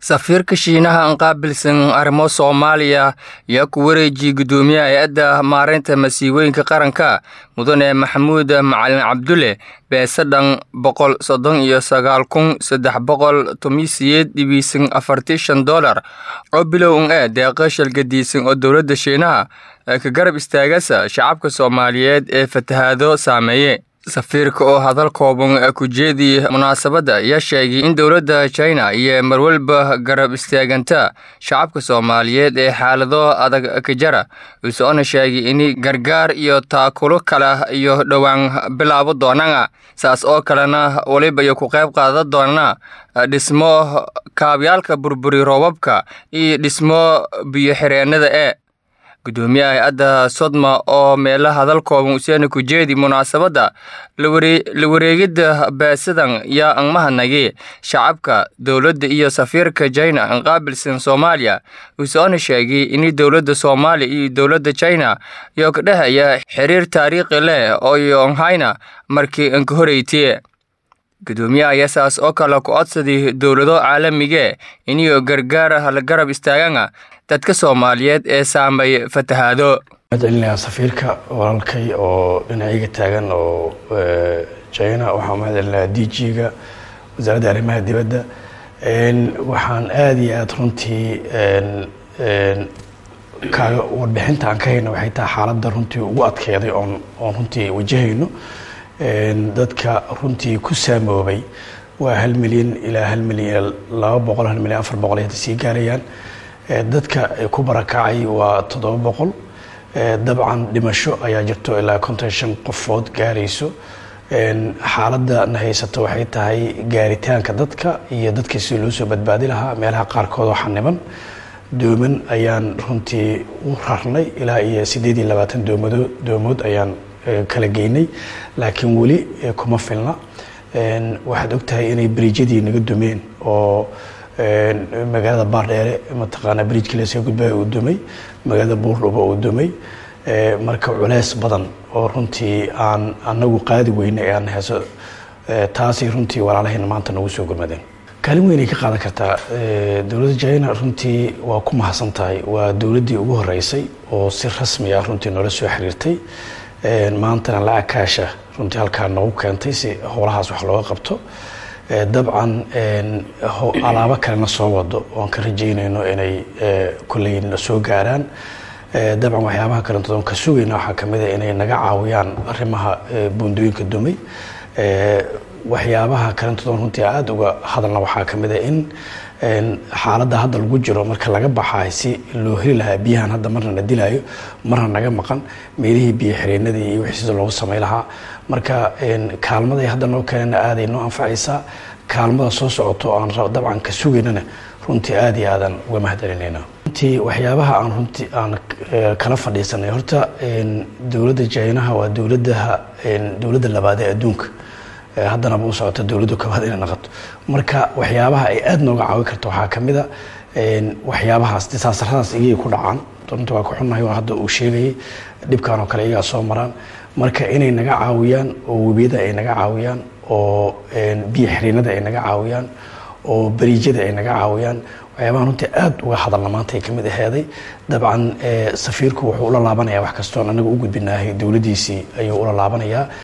safiirka shiinaha aan qaabilsan arrimo soomaaliya ayaa ku wareejiyey guddoomiyaha hay-adda maareynta masiibooyinka qaranka mudane maxamuud macalin cabdulle beese dhan boqol soddon iyo sagaal kun saddex boqol toban siyeed dhibiisan afartii shan dolar oo bilow un ee deeqa shalgadiisan oo dowladda shiinaha ka garab istaagasa shacabka soomaaliyeed ee fatahaado saameeye safiirka oo hadal kooban ku jeediyey munaasabadda ayaa sheegay in dowladda china iyo marwalba garab istaaganta shacabka soomaaliyeed ee xaalado adag ka jara usoona sheegay in gargaar iyo taakulo kale iyo dhowaan bilaabo doonana saas oo kalena weliba iyo ku qayb qaadan doonana dhismo kaabyaalka burburi roobabka iyo dhismo biyo-xireenada ee guddoomiyaha hay-adda sodma oo meelo hadal kooban useena ku jeedi munaasabadda la wareegidda beesadan yaa an mahadnagay shacabka dowladda iyo safiirka china an qaabilsan soomaaliya usoona sheegay in dowladda soomaaliya iyo dowladda china yoo ka dhehaya xiriir taariikhi leh oo yonhayna markii an ka horeytiye guddoomiyaha ayaa saas oo kale ku codsaday dowlado caalamige iniyo gargaara la garab istaagana dadka soomaaliyeed ee saamay fatahaado mahadcelinayaa safiirka walaalkay oo dhinacayga taagan oo china waxaan mahadcelinayaa d g-ga wasaaradda arrimaha dibadda waxaan aada iyo aada runtii kaaga warbixinta aan ka hayno waxay tahay xaaladda runtii ugu adkeeday oon oon runtii wajahayno dadka runtii ku saamoobay waa hal milyan ilaa hal milyan ilaa laba boqol hal milyan afar boqol ay hadda sii gaarayaan dadka ku barakacay waa toddoba boqol dabcan dhimasho ayaa jirto ilaa konton shan qofood gaarayso xaaladda na haysato waxay tahay gaaritaanka dadka iyo dadka si loo soo badbaadi lahaa meelaha qaarkood oo xaniban dooman ayaan runtii u rarnay ilaa iyo siddeed iyo labaatan doomado doomood ayaan kala geynay laakiin weli kuma filna waxaad ogtahay inay beriijyadii naga dumeen oo magaalada baardheere mataqaanaa bridjka leska gudbaya uu dumay magaalada buurdhuba uu dumay marka culeys badan oo runtii aan anagu qaadi weyne ee aan heeso taasay runtii walaalahayna maanta nagu soo gurmadeen kaalin weynay ka qaadan kartaa dowladda china runtii waa ku mahadsan tahay waa dowladdii ugu horeysay oo si rasmi ah runtii noola soo xiriirtay maantana lacag kaasha runtii halkaa nagu keentay si howlahaas wax looga qabto dabcan alaabo kalena soo wado oan ka rajaynayno inay kolley na soo gaaraan dabcan waxyaabaha kalentood ka sugayna waxaa kamid a inay naga caawiyaan arrimaha buundooyinka dumay waxyaabaha kalentood runtii aada uga hadalna waxaa kamid a in xaaladda hadda lagu jiro marka laga baxaay si loo heli lahaa biyahan hadda marna na dilaayo marna naga maqan meelihii biyo xireenadii iyo wixii sida loogu samay lahaa marka kaalmaday hadda noo keenana aaday noo anfacaysaa kaalmada soo socoto aan dabcan ka sugaynana runtii aada iyo aadan uga mahadcelinayna runtii waxyaabaha aan runtii aan kala fadhiisanay horta dowladda jaynaha waa dowladaha dowladda labaad ee adduunka haddanaba u socota dowladdu kabaad inay naqato marka waxyaabaha ay aada nooga caawin karto waxaa kamid a waxyaabahaas disaasaradaas iyay ku dhacaan runta waa ka xunnahay waa hadda uu sheegayay dhibkan oo kale iyagaa soo maraan marka inay naga caawiyaan oo webiyada ay naga caawiyaan oo biyo xiriinada ay naga caawiyaan oo bariijyada ay naga caawiyaan waxyaabaha runtii aada uga hadalna maanta ay kamid aheeday dabcan safiirku wuxuu ula laabanayaa wax kastoon anaga u gudbinaahay dowladdiisii ayuu ula laabanayaa